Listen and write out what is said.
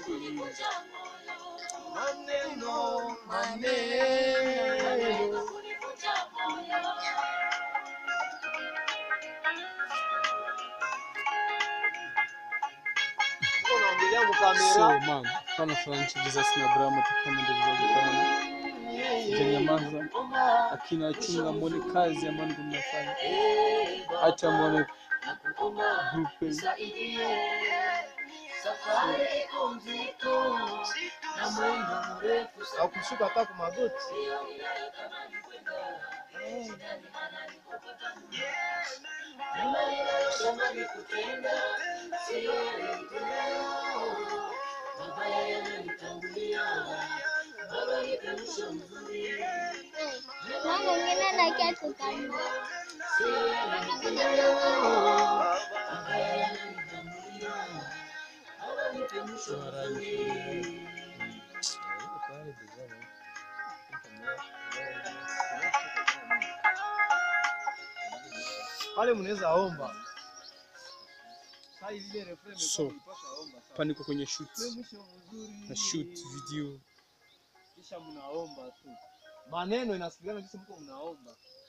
Maneno, maneno. Unaongelea So mkamera. man, fana Franchi Jesus na Abraham tukama ndio vizuri Janyamaza akina chunga mwone kazi ambayo ndio mnafanya. Acha mwone grupe Au kushuka hata kwa magoti. Mama mwingine anakia tukana. Pale mnaweza omba. Sasa ile refrain So, imepasha omba. Sasa. paniko kwenye shoot Ule mwisho mzuri. na shoot video Kisha mnaomba tu. Maneno inasikilana kisa mko mnaomba.